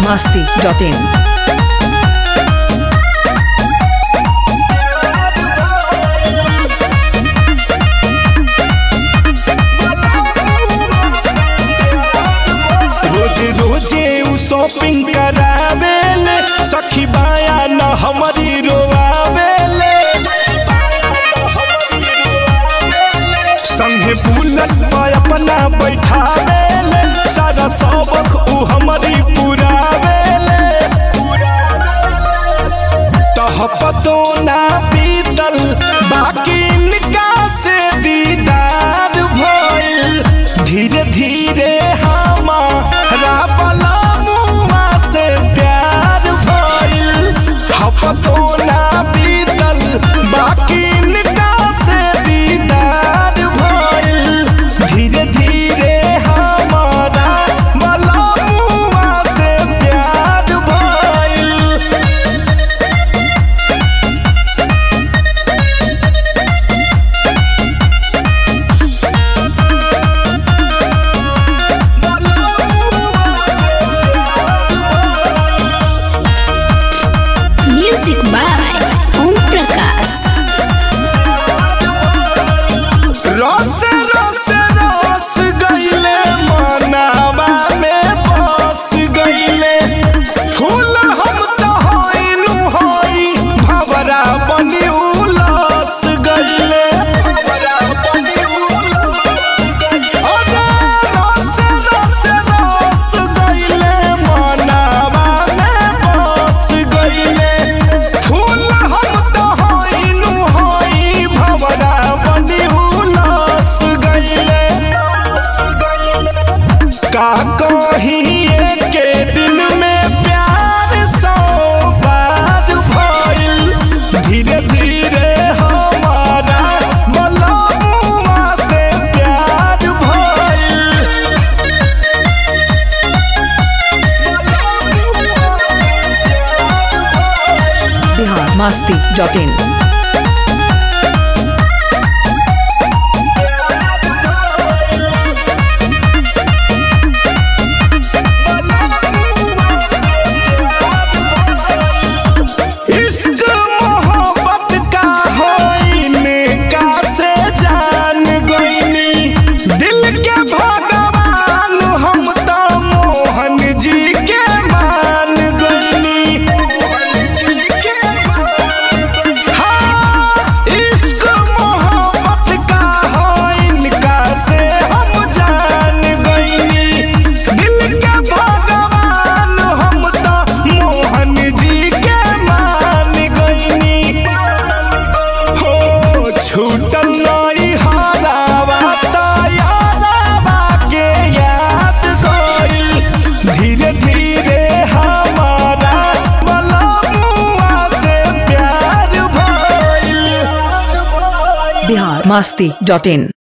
masti.in. रोज रोजे उ shopping करावेले सखी बाया न हमारी रोआवेले संगे बुलट पर अपना बैठावेले सारा सबक उ हमारी पुरावेले तह पतो ना बीतल बाकी इनका से दीदार भइल धीरे धीरे हमारा पलमुआ से प्यार भइल हपतो ना बीतल बाकी इनका से दीदार भइल धीरे धीरे हमारा पलमुआ से प्यार भइल Music by Om Prakash. रस रस रस गईले मनावा में बस गईले फूल हम तो होइनु होई भवरा बनी उलस गईले भवरा बनी उलस गईले अरे रस रस रस गईले मनावा में बस गईले फूल हम तो होइनु होई भवरा बनी उलस गईले का कही के दिन में प्यार सौ बार भइल धीरे धीरे हमारा मलमुआ से प्यार भइल Bihar masti.in. इश्क मोहब्बत का होइने का से जान गईनी दिल के भगवान हम तो मोहन जी के मान गईनी हाँ, इश्क मोहब्बत का होइन का से हम जान गईनी दिल के भगवान हम तो मोहन जी के मान गईनी हो छूटल नहीं हारावा तायारावा के याद गईल धीरे धीरे हमारा मलमुआ से प्यार भइल Bihar masti.in.